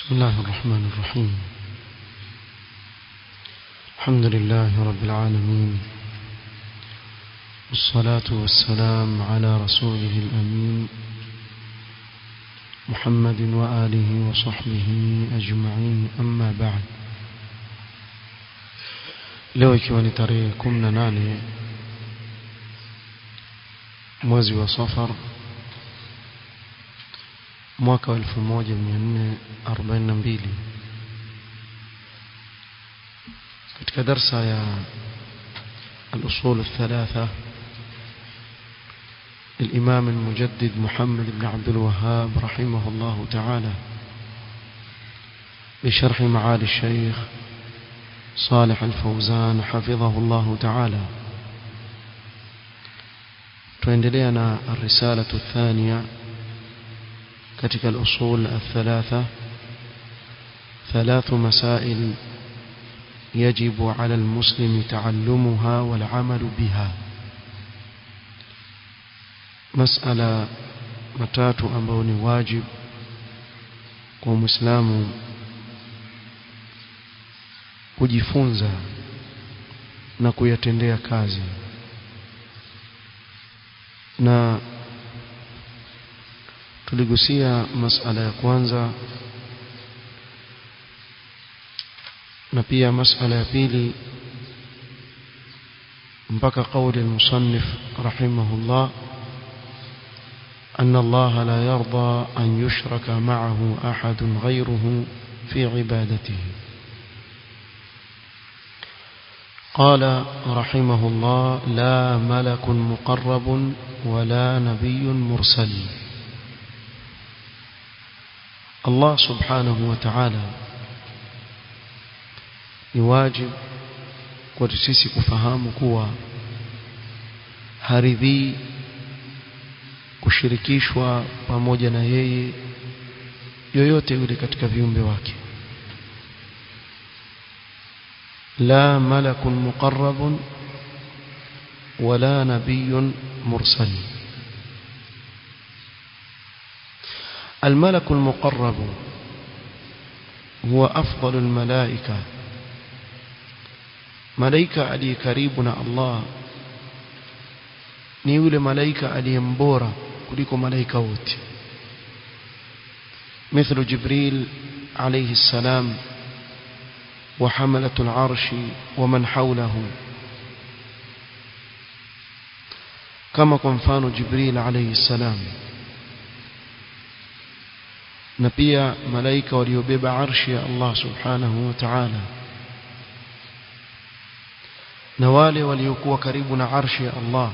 بسم الله الرحمن الرحيم الحمد لله رب العالمين والصلاة والسلام على رسوله الأمين محمد وآله وصحبه أجمعين أما بعد leo ikiwa ni tarehe kumi na nane mwezi wa safar mwaka wa elfu moja mia nne arobaini na mbili katika darsa ya الأصول الثلاثة الإمام المجدد محمد بن عبد الوهاب رحمه الله تعالى بشرح معالي الشيخ صالح الفوزان حفظه الله تعالى تندلينا الرسالة الثانية كتك الأصول الثلاثة ثلاث مسائل يجب على المسلم تعلمها والعمل بها مسألة matatu ambayo ni wajib kwa muislamu kujifunza na kuyatendea kazi na tuligusia masala ya kwanza na pia masala ya pili mpaka قول المصنف رحمه الله أن الله لا يرضى أن يشرك معه أحد غيره في عبادته قال رحمه الله لا ملك مقرب ولا نبي مرسل الله سبحانه وتعالى ni wajib kwetu sisi kufahamu kuwa haridhii kushirikishwa pamoja na yeye yoyote yule katika viumbe wake la malakun muqarrabun wala nabiyyun mursal الملك المقرب هو أفضل الملائكة malaika aliye karibu na Allah ni yule malaika aliyembora kuliko malaika wote مثل جبريل عليه السلام وحملة العرش ومن حوله كما كنفان جبريل عليه السلام نبيا ملائكة وليبيب عرش الله سبحانه وتعالى na wale waliokuwa karibu na arshi ya Allah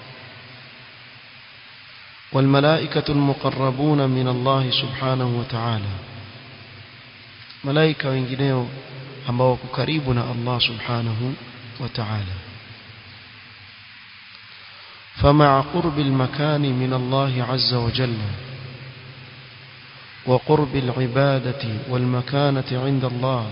والملائكة المقربون من الله سبحانه وتعالى ملائكة wengineo ambao wako karibu na Allah subhanahu wa ta'ala فمع قرب المكان من الله عز وجل وقرب العبادة والمكانة عند الله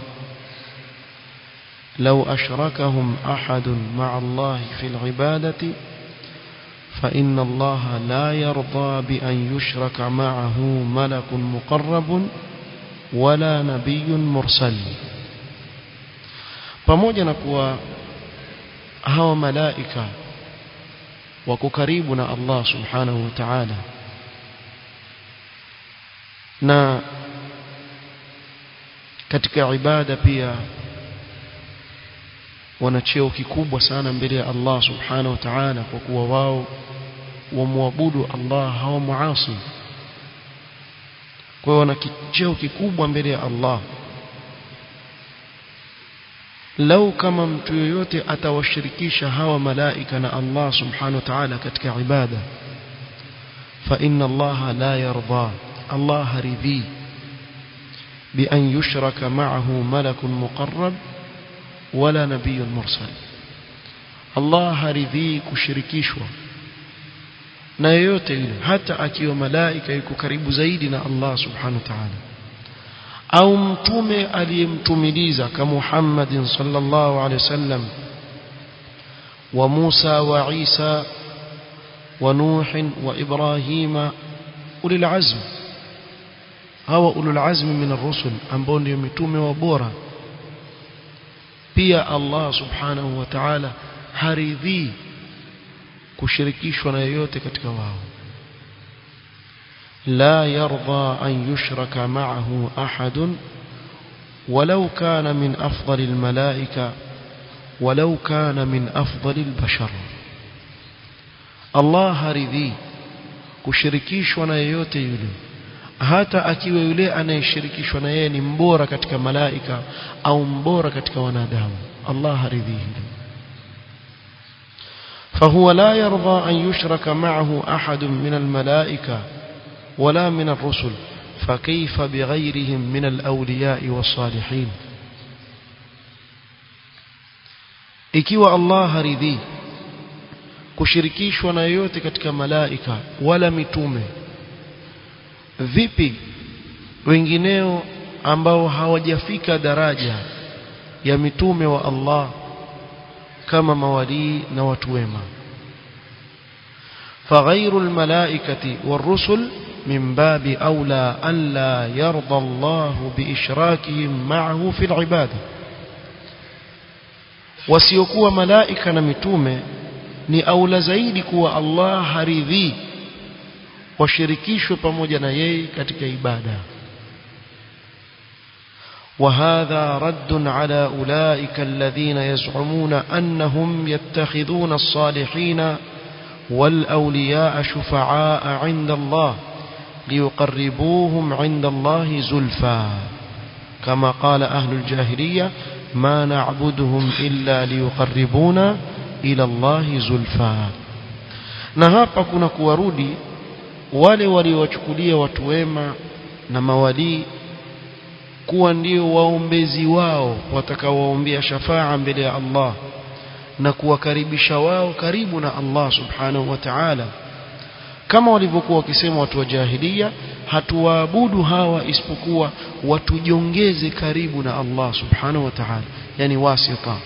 لو أشركهم أحد مع الله في العبادة فإن الله لا يرضى بأن يشرك معه ملك مقرب ولا نبي مرسل pamoja na kuwa hawa malaika wako karibu na Allah subhanahu wa ta'ala na katika ibada pia wana cheo kikubwa sana mbele ya Allah subhanahu wa ta'ala kwa kuwa wao wamwabudu Allah hawamuasi kwa hiyo wana cheo kikubwa mbele ya Allah lau kama mtu yoyote atawashirikisha hawa malaika na Allah subhanahu wa ta'ala katika ibada fa inna Allah la yarda Allah haridhi bi an yushraka ma'ahu malakun muqarrab wala nabiyyun mursal Allah haridhi kushirikishwa na yoyote yule hata akiwa malaika yuko karibu zaidi na Allah subhanahu wa ta'ala au mtume aliyemtumiliza kama Muhammadin sallallahu alaihi wasallam wa Musa wa Isa wa Nuh wa Ibrahima ulil azm hawa ulul azmi min ar-rusul ambao ndio mitume wa bora pia Allah subhanahu wa ta'ala haridhi kushirikishwa na yoyote katika wao لا يرضى أن يشرك معه أحد ولو كان من أفضل الملائكة ولو كان من أفضل البشر الله هرذي kushirikishwa na yeyote yule hata akiwa yule anayeshirikishwa na yeye ni mbora katika malaika au mbora katika wanadamu Allah haridhi hilo فهو لا يرضى أن يشرك معه أحد من الملائكة ولا من الرسل فكيف بغيرهم من الأولياء والصالحين ikiwa Allah haridhi kushirikishwa na yoyote katika malaika wala mitume vipi wengineo ambao hawajafika daraja ya mitume wa Allah kama mawalii na watu wema فغير الملائكة والرسل من باب أولى أن لا يرضى الله بإشراكهم معه في العبادة wasiokuwa malaika na mitume ni aula zaidi kuwa Allah haridhi washirikishwe pamoja na yeye katika ibada وهذا رد على أولئك الذين يزعمون أنهم يتخذون الصالحين والأولياء شفعاء عند الله ليقربوهم عند الله زلفى كما قال أهل الجاهلية ما نعبدهم إلا ليقربونا إلى الله زلفى na hapa kuna kuwarudi wale waliowachukulia watu wema na mawalii kuwa ndio waombezi wao watakaowaombea shafaa mbele ya Allah na kuwakaribisha wao karibu na Allah subhanahu wa ta'ala kama walivyokuwa wakisema watu wa jahilia hatuwaabudu hawa isipokuwa watujongeze karibu na Allah subhanahu wa ta'ala yani wasita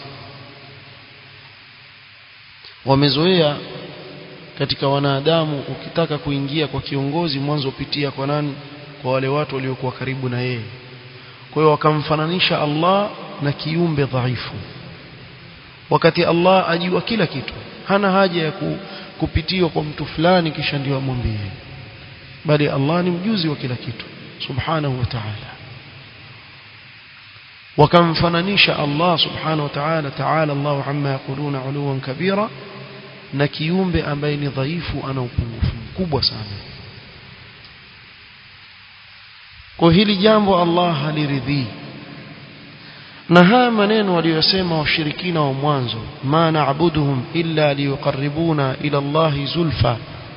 wamezoea katika wanadamu ukitaka kuingia kwa kiongozi mwanzo upitia kwa nani kwa wale watu waliokuwa karibu na yeye kwa hiyo wakamfananisha Allah na kiumbe dhaifu wakati Allah ajua kila kitu hana haja ya ku, kupitiwa kwa mtu fulani kisha ndio amwambie bali Allah ni mjuzi wa kila kitu subhanahu wa ta'ala wakamfananisha Allah subhanahu wa ta'ala ta'ala Allah amma yaquluna uluwan kabira na kiumbe ambaye ni dhaifu ana upungufu mkubwa sana kwa hili jambo Allah haliridhii na haya maneno waliyosema washirikina wa mwanzo ma na'buduhum illa liyuqarribuna ila Allah zulfa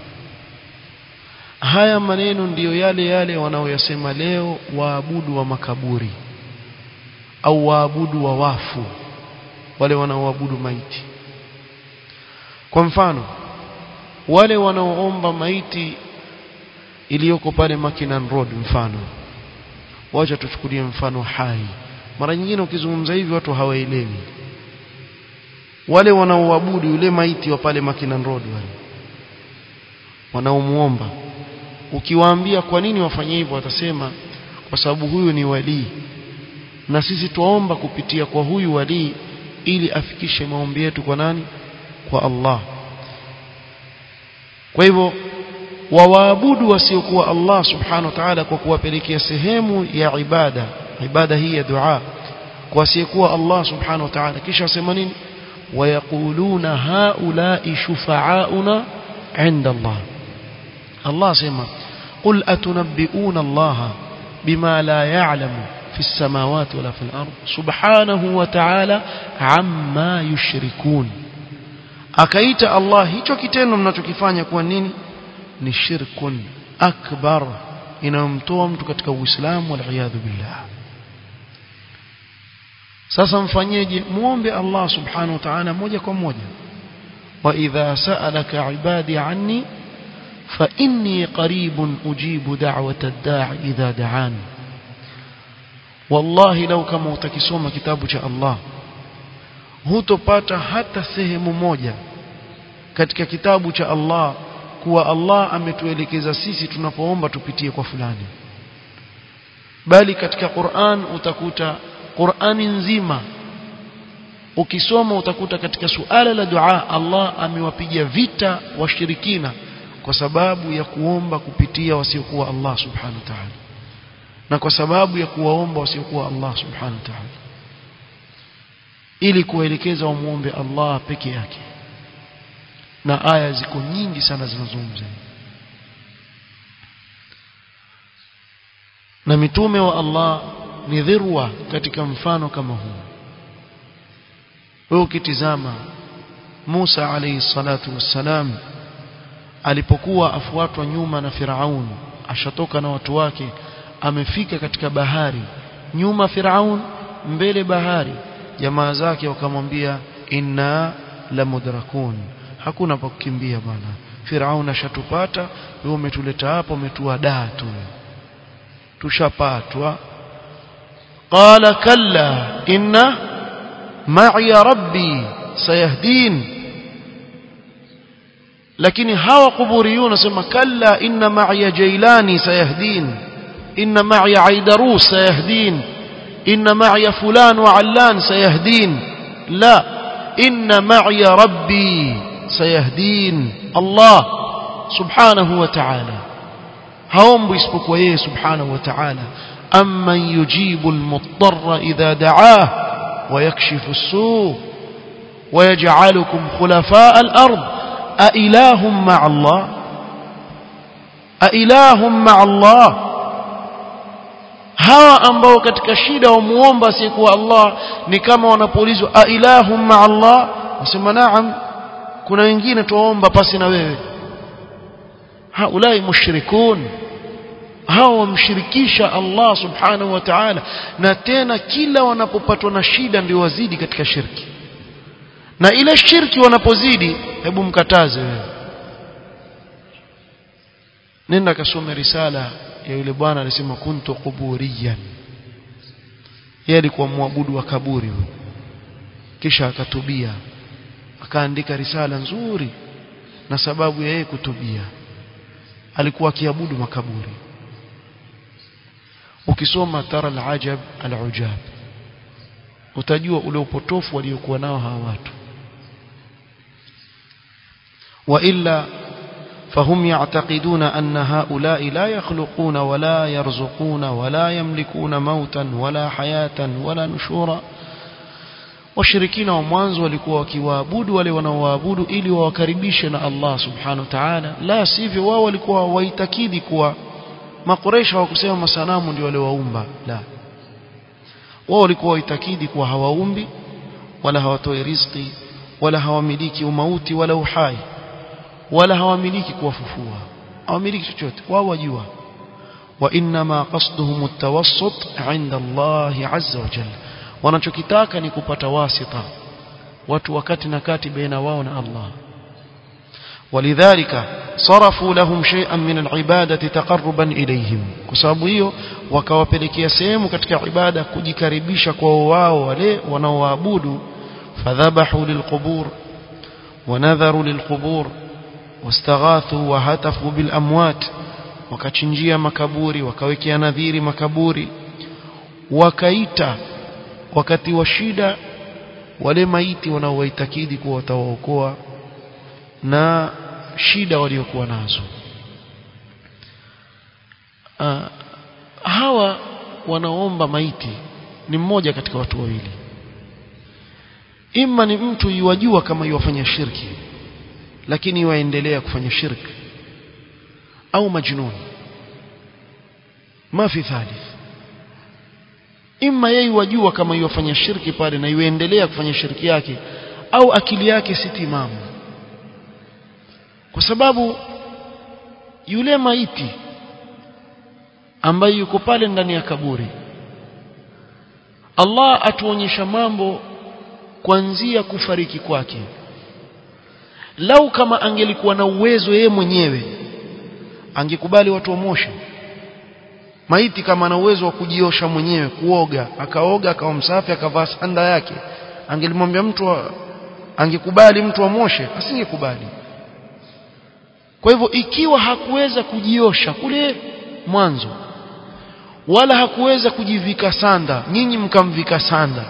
haya maneno ndiyo yale yale wanaoyasema leo waabudu wa makaburi au waabudu wa wafu wale wanaoabudu maiti kwa mfano wale wanaoomba maiti iliyoko pale Makinan Road mfano wacha tuchukulie mfano hai mara nyingine ukizungumza hivi watu hawaelewi wale wanaoabudu yule maiti wa pale Makinan Road wale wanaomuomba ukiwaambia kwa nini wafanye hivyo watasema kwa sababu huyu ni walii na sisi tuomba kupitia kwa huyu walii ili afikishe maombi yetu kwa nani kwa Allah kwa hivyo wawaabudu wasiokuwa Allah subhanahu wa ta'ala kwa kuwapelekea sehemu ya ibada ibada hii ya dua kwa asiyekuwa Allah subhanahu wa ta'ala kisha wasema nini wayaquluna haula'i shufa'auna 'inda Allah Allah sema qul atunabbi'una Allah bima la ya'lamu في السماوات ولا في الأرض سبحانه وتعالى عما يشركون akaita Allah hicho kitendo mnachokifanya kuwa nini ni shirkun akbar inamtoa mtu katika uislamu wal billah sasa mfanyeje muombe Allah subhanahu wa ta'ala moja kwa moja wa idha sa'alaka ibadi anni fa inni qaribun ujibu da'wata ad-da'i idha da'ani wallahi lau kama utakisoma kitabu cha Allah hutopata hata sehemu moja katika kitabu cha Allah kuwa Allah ametuelekeza sisi tunapoomba tupitie kwa fulani bali katika Qur'an utakuta Qur'ani nzima ukisoma utakuta katika suala la dua Allah amewapiga vita washirikina kwa sababu ya kuomba kupitia wasiokuwa Allah subhanahu wa ta'ala na kwa sababu ya kuwaomba wasiokuwa Allah subhanahu wa ta'ala ili kuwaelekeza wamuombe Allah peke yake na aya ziko nyingi sana zinazungumza na mitume wa Allah ni dhirwa katika mfano kama huu wewe ukitizama Musa alayhi salatu wassalam alipokuwa afuatwa nyuma na Firaun ashatoka na watu wake amefika katika bahari nyuma Firaun mbele bahari jamaa zake wakamwambia inna la mudrakun hakuna pa kukimbia bwana Firaun ashatupata wewe umetuleta hapa umetuadaa tu tushapatwa qala kalla inna ma'i rabbi sayahdin lakini hawa kuburiyun nasema kalla inna ma'i jailani sayahdin inna ma'i aidarus sayahdin inna ma'i fulan wa allan sayahdin la inna ma'i rabbi sayahdin Allah subhanahu wa ta'ala haombi isipokuwa yeye subhanahu wa ta'ala amman yujibu almuttarra idha da'ah ويكشف السوء ويجعلكم خلفاء الأرض أإله مع الله أإله مع الله hawa ambao katika shida wamuomba asiyekuwa Allah ni kama wanapoulizwa ailahu ma Allah wasema naam kuna wengine tuomba pasi na wewe haulai mushrikun hao wamshirikisha Allah subhanahu wa ta'ala na tena kila wanapopatwa na shida ndio wazidi katika shirki na ile shirki wanapozidi hebu mkataze wewe nenda kasome risala ya yule bwana alisema kuntu quburiyan yeye alikuwa muabudu wa kaburi huyo kisha akatubia akaandika risala nzuri na sababu ya yeye kutubia alikuwa akiabudu makaburi ukisoma tara al-ajab al-ujab utajua ule upotofu waliokuwa nao hawa watu wa illa فهم يعتقدون أن هؤلاء لا يخلقون ولا يرزقون ولا يملكون موتا ولا حياة ولا نشورا washirikina wa mwanzo walikuwa wakiwaabudu wale wanaoabudu ili wawakaribishe na Allah subhanahu wa ta'ala la sivyo wao walikuwa waitakidi kuwa makoresha wa kusema masanamu ndio wale waumba la wao walikuwa waitakidi kuwa hawaumbi wala hawatoi riziki wala hawamiliki umauti wala uhai wala hawamiliki kuwafufua hawamiliki chochote wao wajua wa inma qasduhum at-tawassut 'inda Allah 'azza wa jalla wanachokitaka ni kupata wasita watu wakati na kati baina wao na Allah ولذلك صرفوا لهم شيئا من العبادة تقربا إليهم كسبب hiyo wakawapelekea sehemu katika ibada kujikaribisha kwa wao wale wanaoabudu fadhabahu lilqubur wanadharu lilqubur wastaghathu wahatafu bilamwat wakachinjia makaburi wakawekea nadhiri makaburi wakaita wakati wa shida wale maiti wanaowaitakidi kuwa watawaokoa na shida waliokuwa nazo uh, hawa wanaomba maiti ni mmoja katika watu wawili ima ni mtu yuwajua kama yuwafanya shirki lakini yuwaendelea kufanya shirki au majnun ma fi thalith imma yeye wajua kama yuwafanya shirki pale na yuendelea kufanya shirki yake au akili yake si timamu kwa sababu yule maiti ambaye yuko pale ndani ya kaburi Allah atuonyesha mambo kuanzia kufariki kwake lau kama angelikuwa na uwezo yeye mwenyewe angekubali watu wa moshi maiti kama ana uwezo wa kujiosha mwenyewe kuoga akaoga akawa msafi akavaa sanda yake angelimwambia mtu wa, angekubali mtu wa moshe asingekubali kwa hivyo ikiwa hakuweza kujiosha kule mwanzo wala hakuweza kujivika sanda nyinyi mkamvika sanda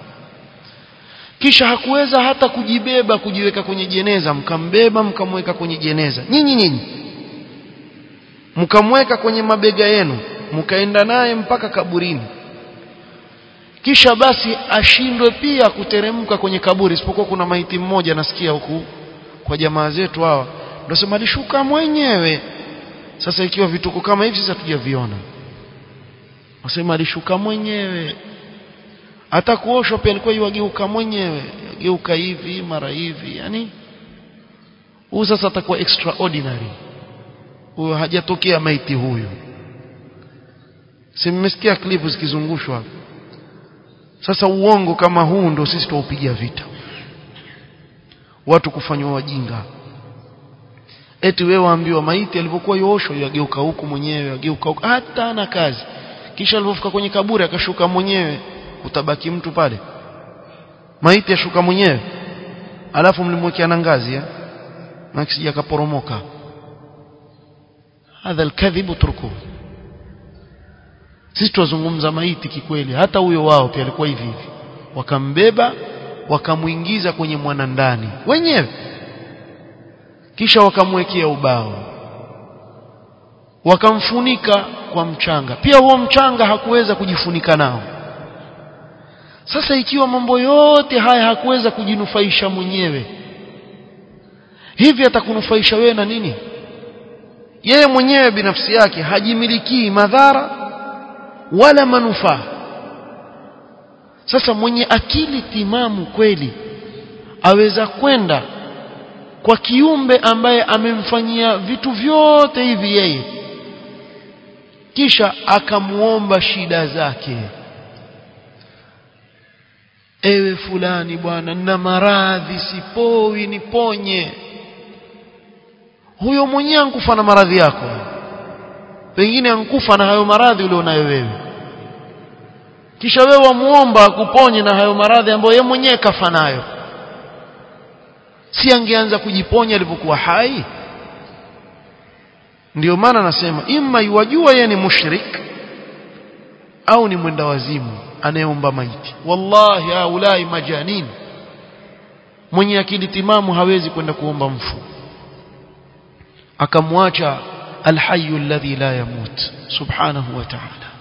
kisha hakuweza hata kujibeba kujiweka kwenye jeneza mkambeba mkamweka kwenye jeneza nyinyi nyinyi mkamweka kwenye mabega yenu mkaenda naye mpaka kaburini kisha basi ashindwe pia kuteremka kwenye kaburi isipokuwa kuna maiti mmoja nasikia huku kwa jamaa zetu hawa ndio sema alishuka mwenyewe sasa ikiwa vituko kama hivi sasa tujaviona wasema alishuka mwenyewe hata kuoshwa pia alikuwa yuageuka mwenyewe geuka hivi mara hivi yani huyu sasa atakuwa extraordinary huyo hajatokea maiti huyu si mmesikia klipu zikizungushwa sasa uongo kama huu ndio sisi tuupigia vita watu kufanywa wajinga eti wewe waambiwa maiti alivyokuwa yoosho yageuka huku mwenyewe yageuka huku hata ana kazi kisha alipofika kwenye kaburi akashuka mwenyewe utabaki mtu pale maiti ashuka mwenyewe alafu mlimwekea na ngazi eh na kisija kaporomoka hadha alkadhib turku sisi tuzungumza maiti kikweli hata huyo wao pia alikuwa hivi hivi wakambeba wakamuingiza kwenye mwanandani wenyewe kisha wakamwekea ubao wakamfunika kwa mchanga pia huo mchanga hakuweza kujifunika nao sasa ikiwa mambo yote haya hakuweza kujinufaisha mwenyewe hivi atakunufaisha wewe na nini yeye mwenyewe binafsi yake hajimilikii madhara wala manufaa sasa mwenye akili timamu kweli aweza kwenda kwa kiumbe ambaye amemfanyia vitu vyote hivi yeye kisha akamuomba shida zake ewe fulani bwana nina maradhi sipoi niponye huyo mwenyewe ankufa na maradhi yako pengine ankufa na hayo maradhi ulionayo wewe kisha wewe wamuomba akuponye na hayo maradhi ambayo yeye mwenyewe kafa nayo si angeanza kujiponya alipokuwa hai ndio maana nasema imma yuwajua yeye ni mushrik au ni mwenda wazimu anayeomba maiti wallahi haulai majanin mwenye akili timamu hawezi kwenda kuomba mfu akamwacha alhayyu alladhi la yamut subhanahu wa ta'ala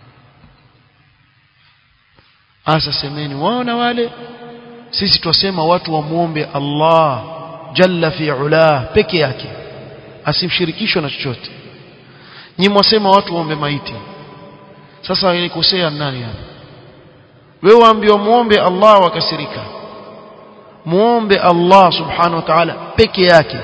asa semeni waona wale sisi twasema watu wamuombe Allah jalla fi ula peke yake asimshirikishwe na chochote nyinyi mwasema watu waombe maiti sasa ilikosea nani hapa wewe waambiwa muombe Allah wakasirika muombe Allah subhanahu wa ta'ala peke yake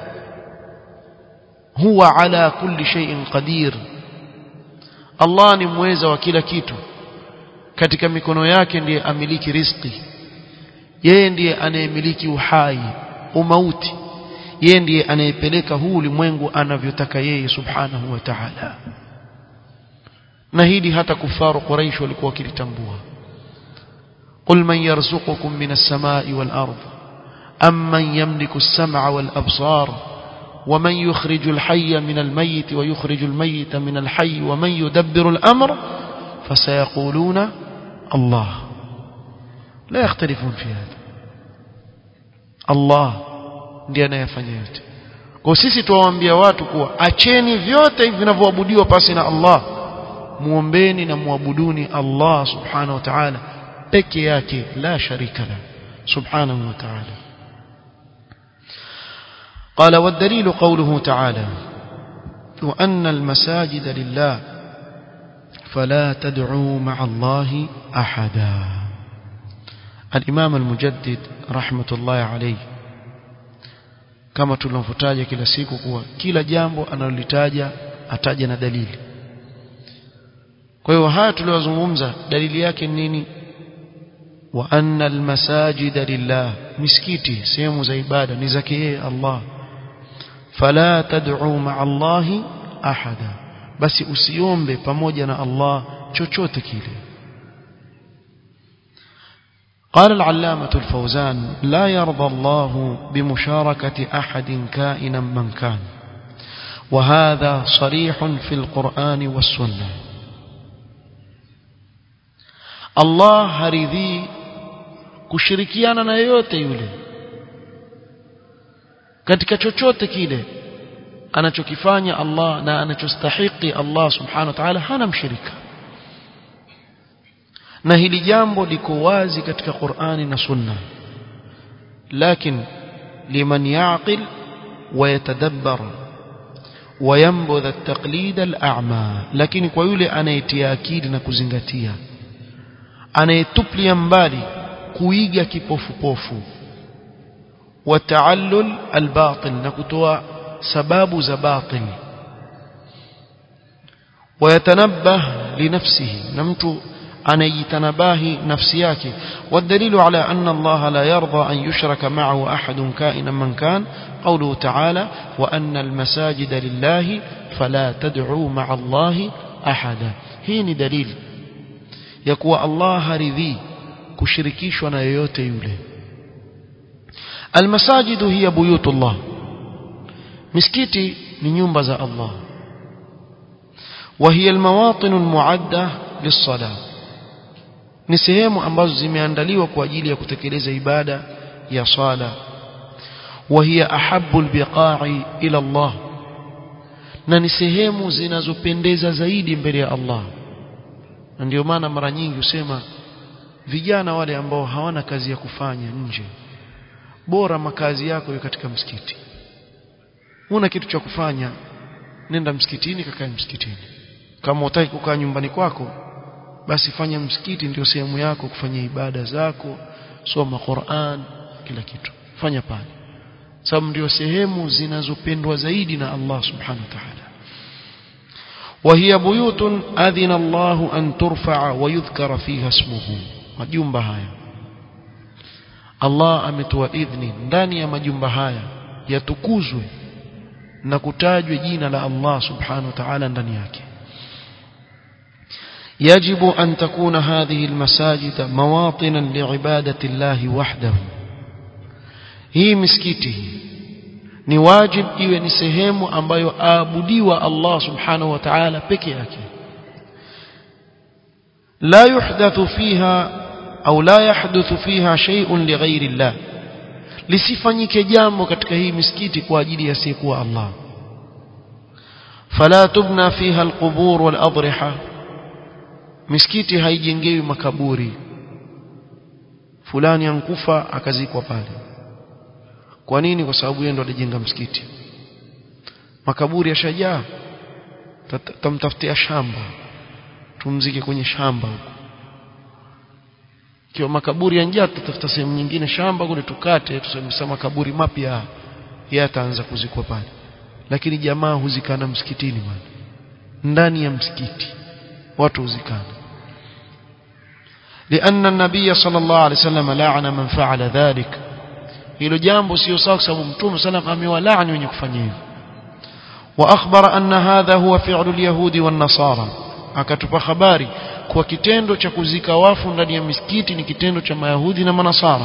huwa ala kulli shay'in qadir Allah ni mweza wa kila kitu katika mikono yake ndiye amiliki riziki yeye ndiye anayemiliki uhai umauti yeye ndiye anayepeleka huu ulimwengu anavyotaka yeye subhanahu wa ta'ala na hili hata kufaru quraish walikuwa wakilitambua قل من يرزقكم من السماء والأرض أم من يملك السمع والأبصار ومن يخرج الحي من الميت ويخرج الميت من الحي ومن يدبر الأمر فسيقولون الله لا يختلفون في هذا الله ndiye anayefanya yote kwa sisi tuwaambia watu kuwa acheni vyote hivi vinavyoabudiwa pasi na Allah muombeni na muabuduni Allah subhanahu wa ta'ala peke yake la sharika la subhanahu wa ta'ala قال والدليل قوله تعالى وأن المساجد لله فلا تدعوا مع الله أحدا الإمام المجدد رحمة الله عليه kama tunavyotaja kila siku kuwa kila jambo analolitaja ataja na dalili kwa hiyo haya tuliyozungumza dalili yake ni nini wa anna almasajida lillah misikiti sehemu za ibada ni zake yeye Allah fala tad'u ma'a Allahi ahada basi usiombe pamoja na Allah chochote kile قال العلامة الفوزان لا يرضى الله بمشاركة أحد كائنا من كان وهذا صريح في القرآن والسنة Allah haridhii kushirikiana na yeyote yule katika chochote kile anachokifanya Allah na anachostahiki Allah subhanahu wa ta'ala hana mshirika na hili jambo liko wazi katika Qur'ani na Sunna lakini liman yaqil ويتدبر وينبذ التقليد الأعمى lakini kwa yule anayetia akili na kuzingatia anayetuplia mbali kuiga kipofupofu wataallul albatil na kutoa sababu za batil ويتنبه لنفسه na mtu anayitanabahi nafsi yake والدليل على أن الله لا يرضى أن يشرك معه أحد كائنا من كان قوله تعالى وأن المساجد لله فلا تدعوا مع الله أحدا هين دليل يكوى الله هرذي كشركيش ونيوت يولي المساجد هي بيوت الله مسكيتي من ينبز الله وهي المواطن المعدة للصلاة ni sehemu ambazo zimeandaliwa kwa ajili ya kutekeleza ibada ya sala وهي أحب البقاع إلى الله na ni sehemu zinazopendeza zaidi mbele ya Allah na ndio maana mara nyingi husema vijana wale ambao hawana kazi ya kufanya nje bora makazi yako yo katika msikiti una kitu cha kufanya nenda msikitini kakae msikitini kama utaki kukaa nyumbani kwako basi fanya msikiti ndio sehemu yako kufanya ibada zako soma Qur'an kila kitu fanya pale sababu ndio sehemu zinazopendwa zaidi na Allah subhanahu wa ta'ala وهي بيوت أذن الله أن ترفع ويذكر فيها اسمه majumba haya Allah ametoa idhni ndani ya majumba haya yatukuzwe na kutajwe jina la Allah subhanahu wa ta'ala ndani yake يجب أن تكون هذه المساجد مواطنا لعبادة الله وحده hii misikiti ni wajib iwe ni sehemu ambayo aabudiwa Allah subhanahu wa ta'ala peke yake la yuhdathu fiha au la yahduthu fiha shay'un lighairi Allah lisifanyike jambo katika hii misikiti kwa ajili ya siyekuwa Allah fala tubna fiha alqubur waladriha misikiti haijengewi makaburi fulani ankufa akazikwa pale kwa nini kwa sababu yeye ndo alijenga msikiti makaburi yashajaa tamtafutia shamba tumzike kwenye shamba huko kiwa makaburi ya njaa tutafuta sehemu nyingine shamba kule tukate tuseme makaburi mapya yeye ataanza kuzikwa pale lakini jamaa huzikana msikitini bwana ndani ya msikiti watu huzikana لأن النبي صلى الله عليه وسلم لعن من فعل ذلك hilo jambo sio sawa kwa sababu mtume sallam amewalaani wenye kufanya hivyo wa akhbara anna hadha huwa fi'lu al-yahudi wan-nasara akatupa habari kwa kitendo cha kuzika wafu ndani ya misikiti ni kitendo cha mayahudi na manasara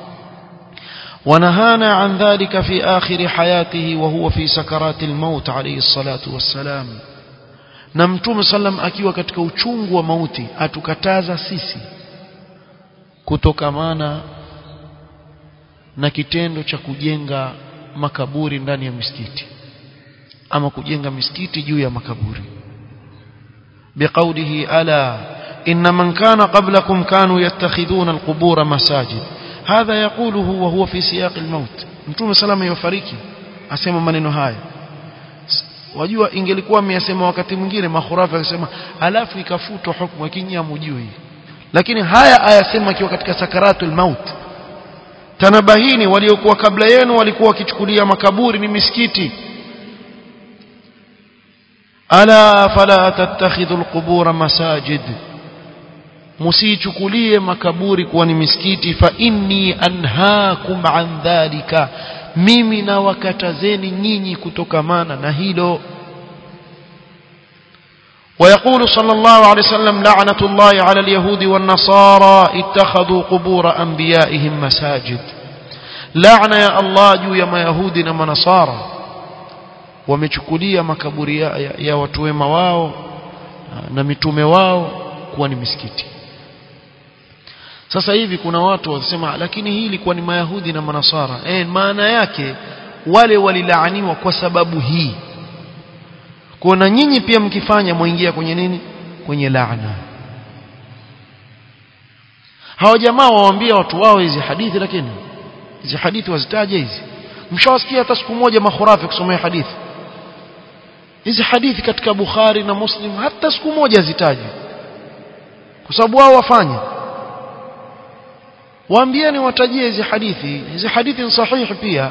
ونهانا عن ذلك في آخر حياته وهو في سكرات الموت عليه الصلاة والسلام na mtume sallam akiwa katika uchungu wa mauti atukataza sisi kutokamana na kitendo cha kujenga makaburi ndani ya misikiti ama kujenga misikiti juu ya makaburi biqaulihi ala inna man kana qablakum kanu yattakhidhuna alqubur masajid hadha yaquluhu wa huwa fi siyaq almaut mtume salama yofariki asema maneno haya wajua ingelikuwa ameyasema wakati mwingine makhurafi akisema alafu ikafutwa hukumu akinyia mujui lakini haya ayasema akiwa katika sakaratul maut tanabahini waliokuwa kabla yenu walikuwa wakichukulia makaburi ni misikiti ala fala tattakhidhu alqubur masajid musichukulie makaburi kuwa ni misikiti fa inni anhaakum an dhalika mimi na wakatazeni nyinyi kutokamana na hilo ويقول صلى الله عليه وسلم لعنة الله على اليهود والنصارى اتخذوا قبور أنبيائهم مساجد لعنة يا الله جو يا يهود نما نصارى wamechukulia makaburi ya, ya, ya watu wema wao na mitume wao kuwa ni misikiti sasa hivi kuna watu wasema lakini hii ilikuwa ni mayahudi na manasara eh maana yake wale walilaaniwa kwa sababu hii kuna nyinyi pia mkifanya muingia kwenye nini kwenye laana hawa jamaa waambia watu wao hizi hadithi lakini hizi hadithi wazitaje hizi mshawasikia hata siku moja makhurafi kusomea hadithi hizi hadithi katika Bukhari na Muslim hata siku moja zitaje kwa sababu wao wafanya waambieni watajie hizi hadithi hizi hadithi ni sahihi pia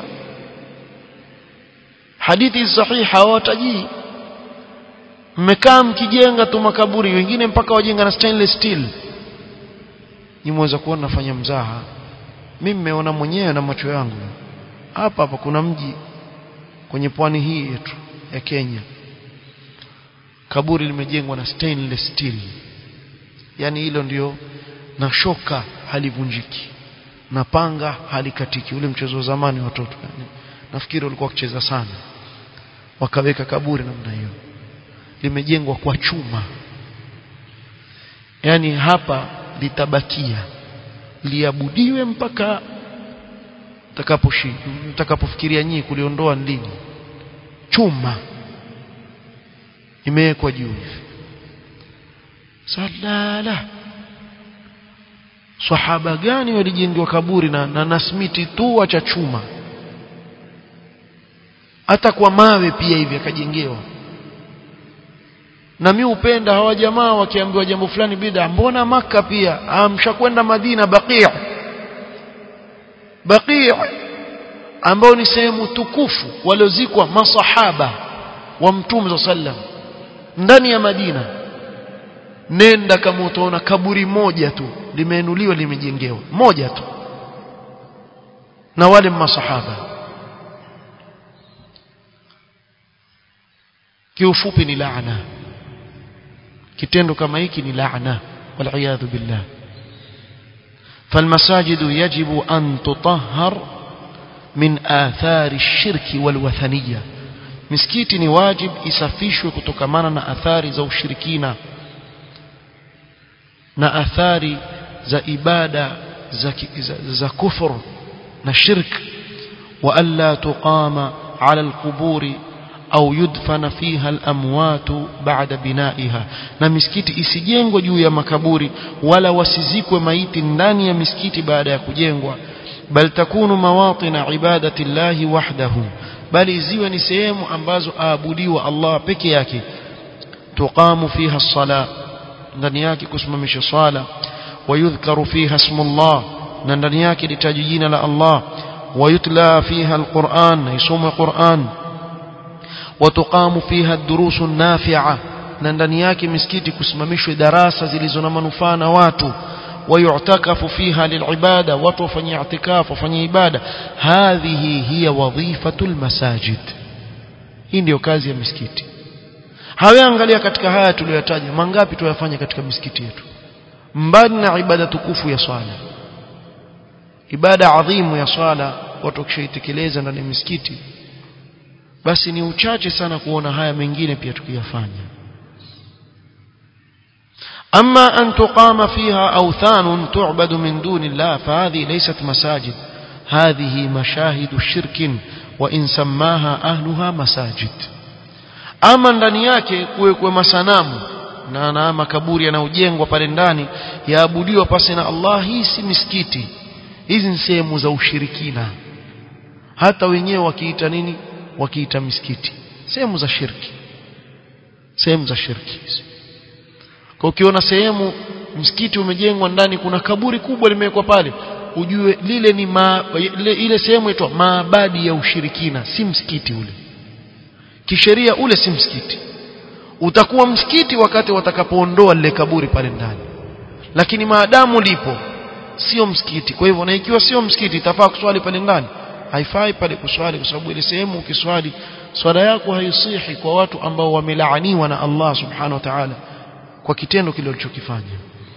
hadithi sahihi hawatajii mmekaa mkijenga tu makaburi wengine mpaka wajenga na stainless steel nimeweza kuona nafanya mzaha mimi nimeona mwenyewe na macho yangu hapa hapa kuna mji kwenye pwani hii yetu ya Kenya kaburi limejengwa na stainless steel yani hilo ndio na shoka halivunjiki na panga halikatiki ule mchezo wa zamani watoto yani nafikiri walikuwa wakicheza sana wakaweka kaburi namna hiyo limejengwa kwa chuma yani hapa litabakia liabudiwe mpaka mtakaposhi mtakapofikiria nyinyi kuliondoa lini chuma imewekwa juu hivi salala sahaba gani walijengewa kaburi na, na nasmiti tu cha chuma hata kwa mawe pia hivi akajengewa na mimi upenda hawa jamaa wakiambiwa jambo fulani bid'a mbona maka pia amshakwenda Madina Baqi' Baqi' ambao ni sehemu tukufu waliozikwa masahaba wa mtume sallam ndani ya Madina nenda kama utaona kaburi moja tu limeinuliwa limejengewa moja tu na wale masahaba kiufupi ni laana kitendo kama hiki ni laana waliyadhu billah فالمساجد يجب أن تطهر من آثار الشرك والوثنية مسكيتي ni wajib isafishwe kutokamana na athari za ushirikina na athari za ibada za, za, za kufur na shirk wa alla tuqama ala alquburi au yudfana fiha al-amwat ba'da binaiha na misikiti isijengwe juu ya makaburi wala wasizikwe maiti ndani ya misikiti baada ya kujengwa bal takunu mawatina ibadati llahi wahdahu bali ziwe ni sehemu ambazo aabudiwa Allah peke yake tuqamu fiha as-sala ndani yake kusimamisha swala wayudhkaru fiha ismullah na ndani yake litaji jina la Allah wayutla fiha al-Qur'an na isomwe Qur'an وتقام فيها الدروس النافعة na ndani yake misikiti kusimamishwe darasa zilizo na manufaa na watu wayutakafu fiha lilibada watu wafanye i'tikafu wafanye ibada hadhihi hiya wadhifatul masajid hii ndio kazi ya misikiti hawe angalia katika haya tuliyotaja mangapi tuyafanya katika misikiti yetu mbali na ibada tukufu ya swala ibada adhimu ya swala watu wakishaitekeleza ndani ya misikiti basi ni uchache sana kuona haya mengine pia tukiyafanya أما أن تقام فيها أوثان تعبد من دون الله فهذه ليست مساجد هذه مشاهد شرك وإن سماها أهلها مساجد أما ndani yake kuwekwe masanamu na na makaburi yanayojengwa pale ndani yaabudiwa pasi na Allah hii si misikiti hizi ni sehemu za ushirikina hata wenyewe wakiita nini wakiita misikiti sehemu za shirki sehemu za shirki kwa ukiona sehemu msikiti umejengwa ndani kuna kaburi kubwa limewekwa pale ujue lile ni ma, ile, ile sehemu inaitwa maabadi ya ushirikina si msikiti ule kisheria ule si msikiti utakuwa msikiti wakati watakapoondoa lile kaburi pale ndani lakini maadamu lipo sio msikiti kwa hivyo na ikiwa sio msikiti itafaa kuswali pale ndani haifai pale kuswali kwa sababu ile sehemu ukiswali swala yako haisihi kwa watu ambao wamelaaniwa na Allah subhanahu wa ta'ala kwa kitendo kile walichokifanya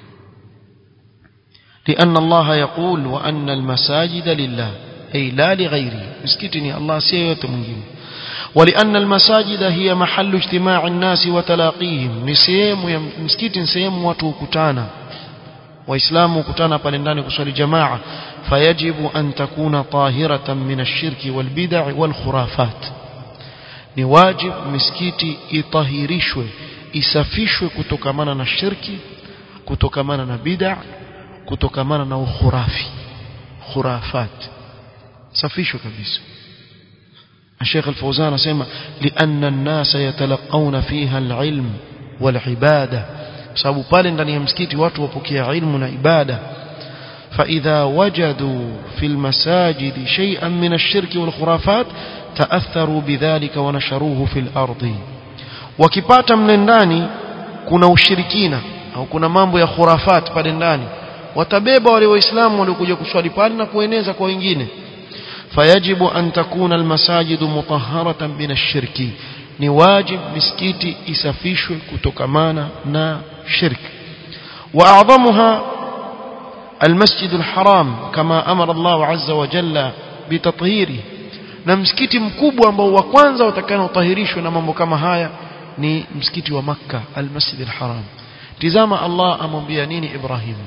لأن الله يقول وأن المساجد لله أي لا لغيره مسكتني الله سيئة مجين ولأن المساجد هي محل اجتماع الناس وتلاقيهم نسيم مسكت سيم وتوكتانا waislamu kukutana pale ndani kuswali jamaa fayajibu an takuna tahiratan min ash-shirki wal bid'i wal khurafat ni wajib misikiti itahirishwe isafishwe kutokamana na shirki kutokamana na bid'a kutokamana na ukhurafi khurafat safishwe kabisa الشيخ الفوزان اسمع لان الناس يتلقون فيها العلم والعباده sababu pale ndani ya msikiti watu wapokea ilmu na ibada فاذا وجدوا في المساجد شيئا من الشرك والخرافات تاثروا بذلك ونشروه في الارض wakipata mle ndani kuna ushirikina au kuna mambo ya khurafat pale ndani watabeba wale waislamu waliokuja kuswali pale na kueneza kwa wengine فيجب أن تكون المساجد مطهرة من الشرك ni wajib misikiti isafishwe kutokamana na shirk واعظمها المسجد الحرام كما امر الله عز وجل بتطهيره na msikiti mkubwa ambao wa kwanza utakana utahirishwe na mambo kama haya ni msikiti wa makka almasjid alharam tizama allah amwambia nini ibrahim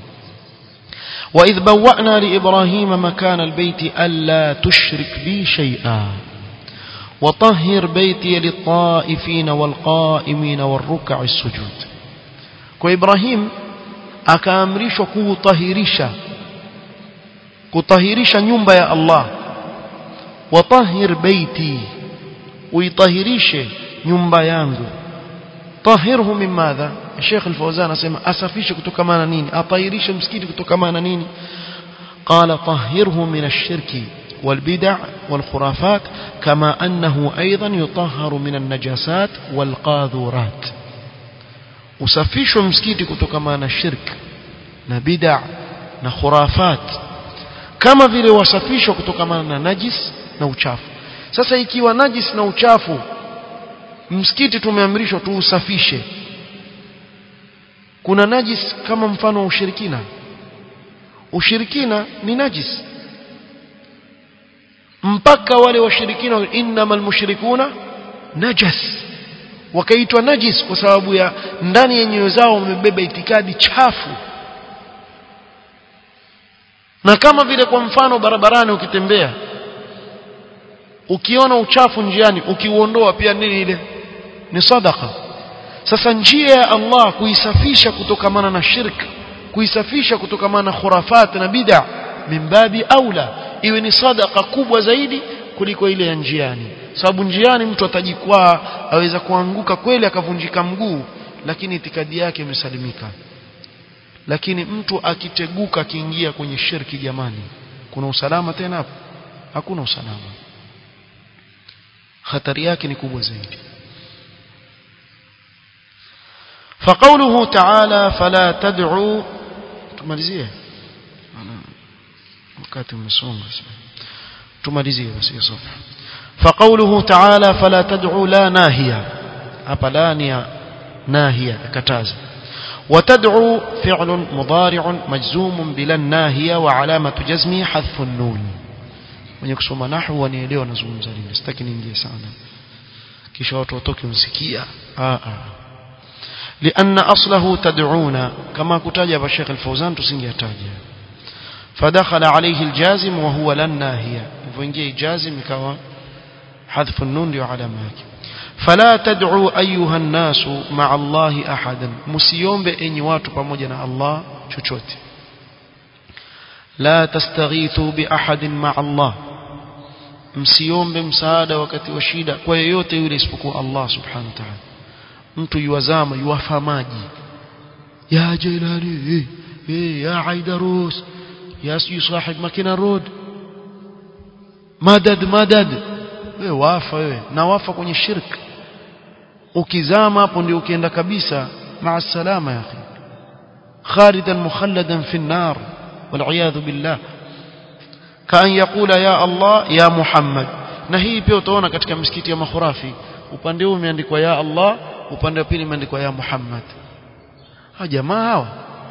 وإذ بوأنا لإبراهيم مكان البيت ألا تشرك بي شيئا وطهر بيتي للطائفين والقائمين والركع السجود وإبراهيم akaamrishwa kuutahirisha kutahirisha nyumba ya Allah watahir baiti uitahirishe nyumba yangu tahirhu min madha Sheikh Al-Fawzan anasema asafishe kutokamana nini atahirishe msikiti kutokamana nini qala tahirhu min ash-shirki والبدع والخرافات كما أنه أيضا يطهر من النجاسات والقاذورات usafishwe msikiti kutokana na shirk na bid'a na khurafat kama vile wasafishwa kutokana na najis na uchafu sasa ikiwa najis na uchafu msikiti tumeamrishwa tuusafishe kuna najis kama mfano wa ushirikina ushirikina ni najis mpaka wale washirikina innamal mushrikuna najas wakaitwa najis kwa sababu ya ndani ya nyoyo zao wamebeba itikadi chafu na kama vile kwa mfano barabarani ukitembea ukiona uchafu njiani ukiuondoa pia nini ile ni sadaka sasa njia ya Allah kuisafisha kutokamana na shirk kuisafisha kutokamana na khurafat na bid'a mimbabi aula iwe ni sadaka kubwa zaidi kuliko ile ya njiani sababu njiani mtu atajikwaa aweza kuanguka kweli akavunjika mguu lakini itikadi yake imesalimika lakini mtu akiteguka akiingia kwenye shirki jamani kuna usalama tena hapo hakuna usalama hatari yake ni kubwa zaidi فقوله تعالى فلا تدعوا tumalizie wakati umesonga tumalizie basi hiyo sofa فقوله تعالى فلا تدعوا لا ناهية hapa la ni ناهية كتاز وتدعو فعل مضارع مجزوم بلا ناهية وعلامة جزمه حذف النون mwenye kusoma nahwu wanielewa nazungumza nini sitaki niingie sana kisha watu watoke msikia a a لأن أصله تدعون كما كتاج أبا الشيخ الفوزان تسنجي فدخل عليه الجازم وهو لن ناهية فإنجي جازم كوا حذف النون لعلامات فلا تدعوا أيها الناس مع الله أحدا مسيوم بأن واتوا بمجنا الله شوشوت لا تستغيثوا بأحد مع الله msiombe msaada wakati wa shida kwa yeyote yule isipokuwa Allah subhanahu wa ta'ala mtu yuwazama yuwafa maji ya Jailani eh, eh ya Aidarus ya siju sahib Makina Road madad madad wewe wafa wewe na wafa kwenye shirk ukizama hapo ndio ukienda kabisa maa salama ya akhi khalidan mukhalladan fi an-nar wal billah kaan yakula ya Allah ya Muhammad na hii pia utaona katika misikiti ya makhurafi upande huu umeandikwa ya Allah upande wa pili umeandikwa ya Muhammad ha jamaa hawa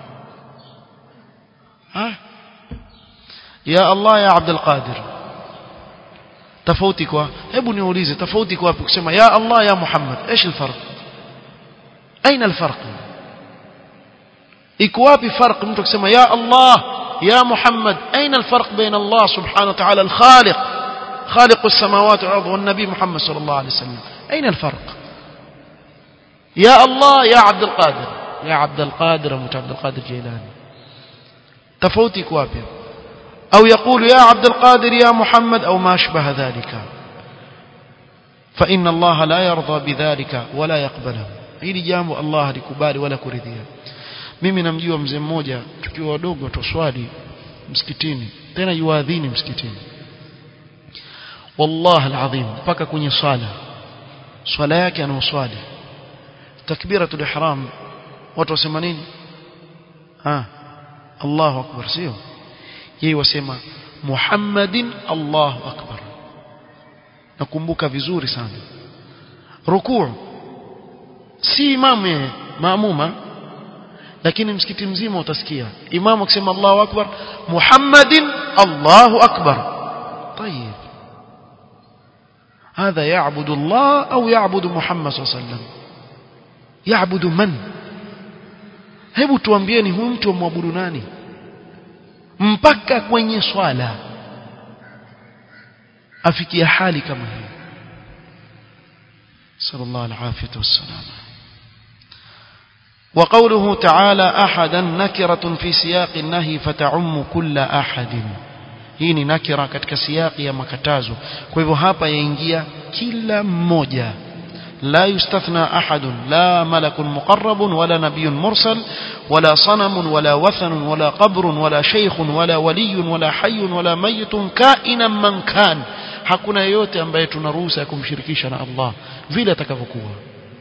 ha ya Allah ya Abdul Qadir tofauti kwa hebu niulize tofauti kwa wapi kusema ya Allah ya Muhammad ايش الفرق اين الفرق iko wapi farq mtu akisema ya Allah ya Muhammad aina alfarq baina Allah subhanahu wa ta'ala alkhaliq خالق السماوات والارض والنبي محمد صلى الله عليه وسلم اين الفرق يا الله يا عبد القادر يا عبد القادر مت عبد القادر جيلاني تفوتك وابي أو يقول يا عبد القادر يا محمد أو ما أشبه ذلك فإن الله لا يرضى بذلك ولا يقبله hili jambo Allah halikubali wala kuridhia mimi namjua mzee mmoja tukiwa wadogo tuswali msikitini tena yuadhini msikitini والله العظيم mpaka kwenye swala swala yake anaoswali takbiratul ihram watu wasema nini ah Allahu akbar sio yeye wasema Muhammadin Allahu akbar nakumbuka vizuri sana rukuu si imamu yeye maamuma lakini msikiti mzima utasikia imamu akisema Allahu akbar Muhammadin Allahu akbar طيب هذا يعبد الله أو يعبد محمد صلى الله عليه وسلم يعبد من hebu tuambieni huyu mtu amwabudu nani mpaka kwenye swala afikia hali kama hii sallallahu alafiyah wassalam وقوله تعالى أحدا نكرة في سياق النهي فتعم كل أحد hii ni nakira katika siyaki ya makatazo kwa hivyo hapa yaingia kila mmoja لا يستثنى أحد لا ملك مقرب ولا نبي مرسل ولا صنم ولا وثن ولا قبر ولا شيخ ولا ولي ولا حي ولا ميت كائنا من كان hakuna yeyote ambaye tuna ruhusa ya kumshirikisha na Allah vile atakavyokuwa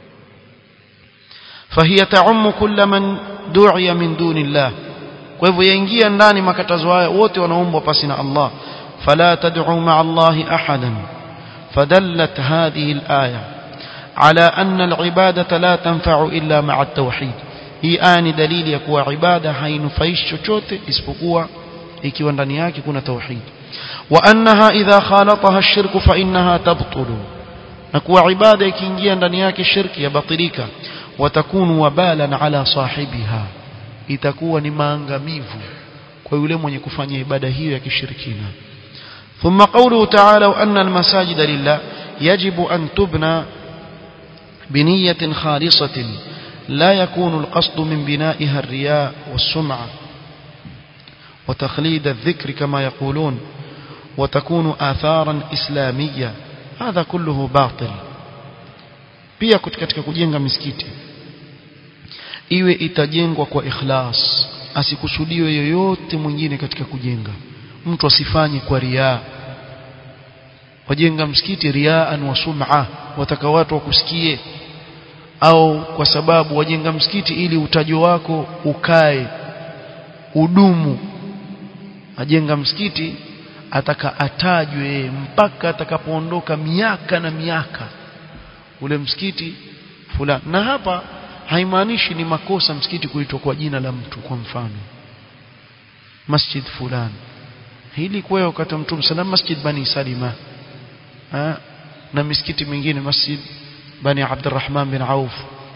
fahiya ta'ummu kulla man du'iya min duni Allah kwa hivyo yaingia ndani makatazo haya wote wanaombwa pasi na Allah fala tad'u ma'a Allah ahadan fadallat hadhihi al-aya على أن العبادة لا تنفع إلا مع التوحيد hii aya ni dalili ya kuwa ibada hainufaishi chochote isipokuwa ikiwa ndani yake kuna tauhid wa annaha idha khalataha ash-shirk fa innaha tabtulu na kuwa ibada ikiingia ndani yake shirki yabatilika watakunu wabalan ala sahibiha itakuwa ni maangamivu kwa yule mwenye kufanya ibada hiyo ya kishirikina ثم قوله تعالى وأن المساجد لله يجب أن تبنى بنية خالصة لا يكون القصد من بنائها الرياء والسمعة وتخليد الذكر كما يقولون وتكون آثارا إسلامية هذا كله باطل pia katika kujenga misikiti iwe itajengwa kwa ikhlas asikusudiwe yoyote mwingine katika kujenga mtu asifanye kwa riaa wajenga msikiti riaan wa sum'a wataka watu wakusikie au kwa sababu wajenga msikiti ili utajo wako ukae udumu ajenga msikiti ataka atajwe mpaka atakapoondoka miaka na miaka ule msikiti fulani na hapa haimaanishi ni makosa msikiti kuitwa kwa jina la mtu kwa mfano masjid fulani hili kwa wakati mtume sallam masjid bani salima ha? na misikiti mingine masjid bani Abdurrahman bin Auf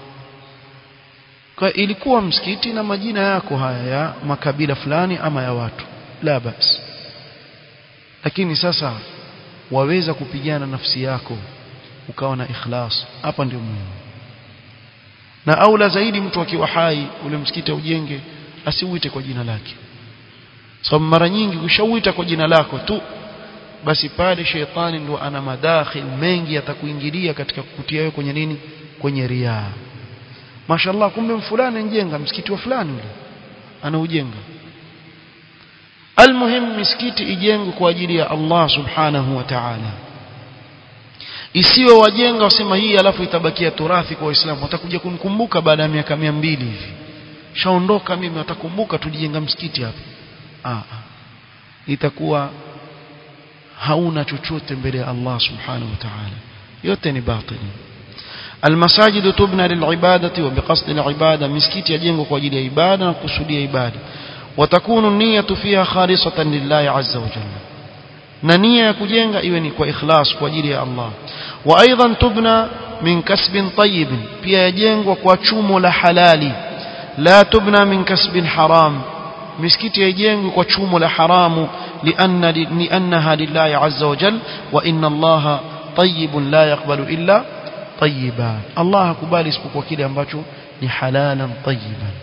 kwa ilikuwa msikiti na majina yako haya ya makabila fulani ama ya watu la bas lakini sasa waweza kupigana nafsi yako ukawa na ikhlas hapa ndio muhimu na aula zaidi mtu akiwa hai ule msikiti ujenge asiuite kwa jina lake sababu so, mara nyingi ukishauita kwa jina lako tu basi pale sheitani ndo ana madakhil mengi atakuingilia katika kukutia wewe kwenye nini kwenye riaa mashallah kumbe fulani njenga msikiti wa fulani ule anaujenga almuhim misikiti ijengwe kwa ajili ya Allah subhanahu wa ta'ala isiwe wajenga wasema hii alafu itabakia turathi kwa waislamu watakuja kunikumbuka baada ya miaka mbili hivi shaondoka mimi watakumbuka tulijenga msikiti hapa ah itakuwa hauna chochote mbele ya Allah subhanahu wa ta'ala yote ni batili المساجد تبنى للعبادة وبقصد العبادة مسكيت يجengwa kwa ajili ya ibada na kusudia ibada وتكون النية فيها خالصة لله عز وجل na nia ya kujenga iwe ni kwa ikhlas kwa ajili ya Allah wa aidan tubna min kasbin tayyib pia yajengwa kwa chumo la halali la tubna min kasbin haram misikiti haijengwi kwa chumo la haramu lianna liannaha lillahi azza wa jal wa inna allaha tayyibun la yaqbalu illa tayyiba Allah hakubali isipokuwa kile ambacho ni halalan tayyiban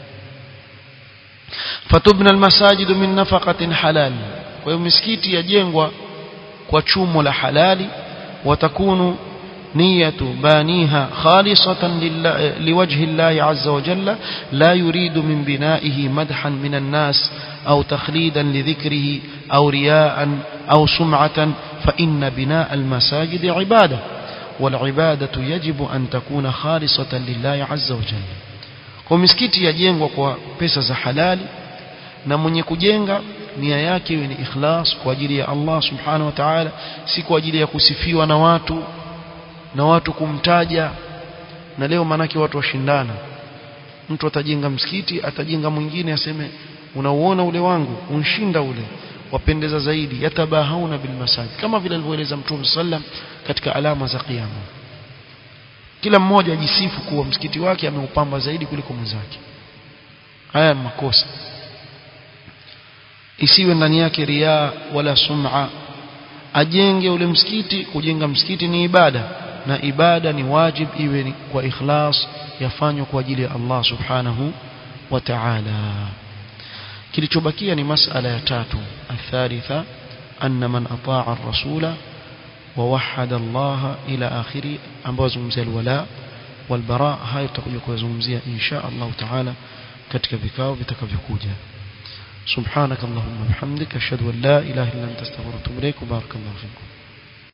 fatubna almasajid min nafaqatin halal kwa hiyo misikiti yajengwa kwa chumo la halali watakunu نية بانيها خالصة لوجه الله عز وجل لا يريد من بنائه مدحا من الناس أو تخليدا لذكره أو رياء أو سمعة فإن بناء المساجد عبادة والعبادة يجب أن تكون خالصة لله عز وجل ومسكتي يجengwa kwa pesa za halali na mwenye kujenga nia yake iwe ni ikhlas kwa ajili ya Allah subhanahu wa ta'ala si kwa ajili ya kusifiwa na watu na watu kumtaja na leo manake watu washindana mtu atajenga msikiti atajenga mwingine aseme unauona ule wangu unshinda ule wapendeza zaidi yatabahauna bil masajid kama vile alivyoeleza mtume sallam katika alama za kiyama kila mmoja ajisifu kuwa msikiti wake ameupamba zaidi kuliko mwenzake haya ni makosa isiwe ndani yake riaa wala sum'a ajenge ule msikiti kujenga msikiti ni ibada na ibada ni wajib iwe ni kwa ikhlas yafanywa kwa ajili ya Allah subhanahu wa ta'ala kilichobakia ni masala ya tatu athalitha anna man ataa ar-rasula wa wahada Allah ila akhiri ambao zungumzia alwala walbara hayo tutakuja kuzungumzia insha Allah ta'ala katika vikao vitakavyokuja سبحانك اللهم وبحمدك اشهد ان لا اله الا انت استغفرك واتوب اليك وبارك الله فيكم